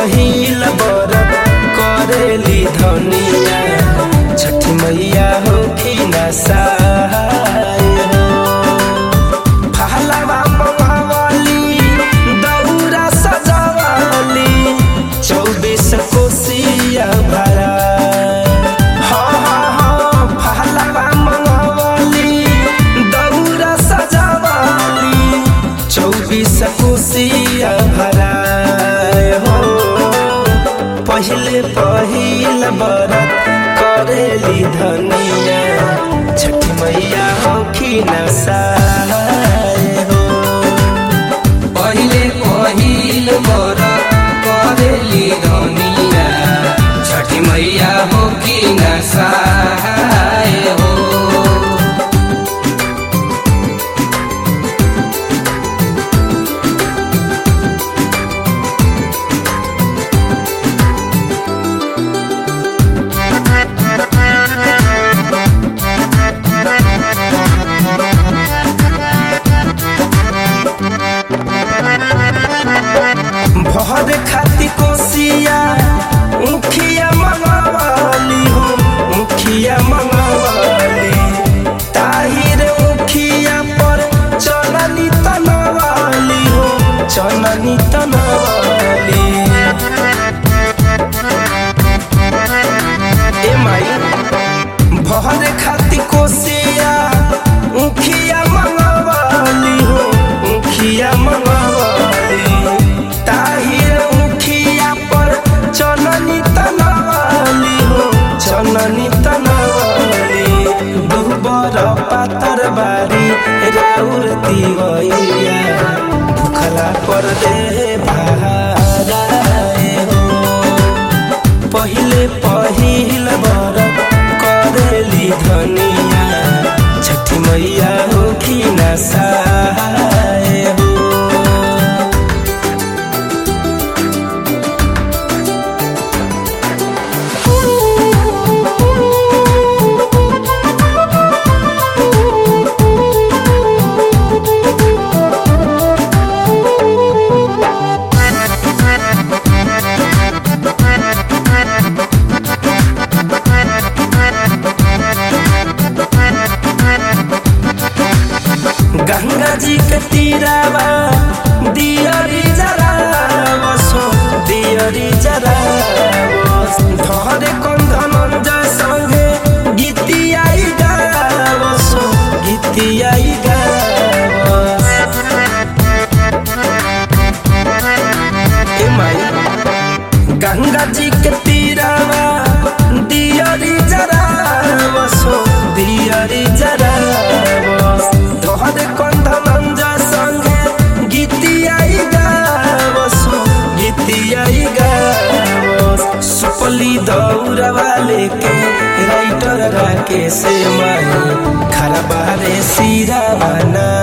पहिल बरत करेली धनिया छठी मैया हो कि न सहाय हो फहलवा मंगावली दौरा सजावली चौबीस कोसिया भरा हाँ हाँ हाँ फहलवा मंगावली दौरा सजावली चौबीस कोसिया भरा हो पहिले पहिल बरत करेली धनिया छठ मैया हो कि न सहाय हो पहिले पहिल मोर करेली धनिया छठी मैया हो कि न सहाय हो भर खाती कोसिया मुखिया मंगवाली हो मुखिया मंगवाली ताहिर मुखिया पर चलनी तनवाली हो चलनी तनवाली ए माई भर खाती कोसिया मुखिया मंगवाली हो मुखिया मंगवाली ताहिर मुखिया पर चननी तनवाली हो चननी तनवाली दुबर पातर बारी राउर तिवैया भुखला पर दे भाराए हो पहिले पहिल बरत करेली धनिया छठी मैया हो कि न सहाय हो गंगा जी के तीरावा दियरी जरावसो दियरी जरावस धरे कंधन जय संगे गीतियाई गावसो गीतियाई गावस ए माई गंगा जी के तीरावा दियरी जरावसो दियरी जरावस तोहर कंधन जा संगे गीतियाई गावसो गीतियाई गावस सुपली दौड़वा लेके राइटर राके से माई खरा बारे सिरा बना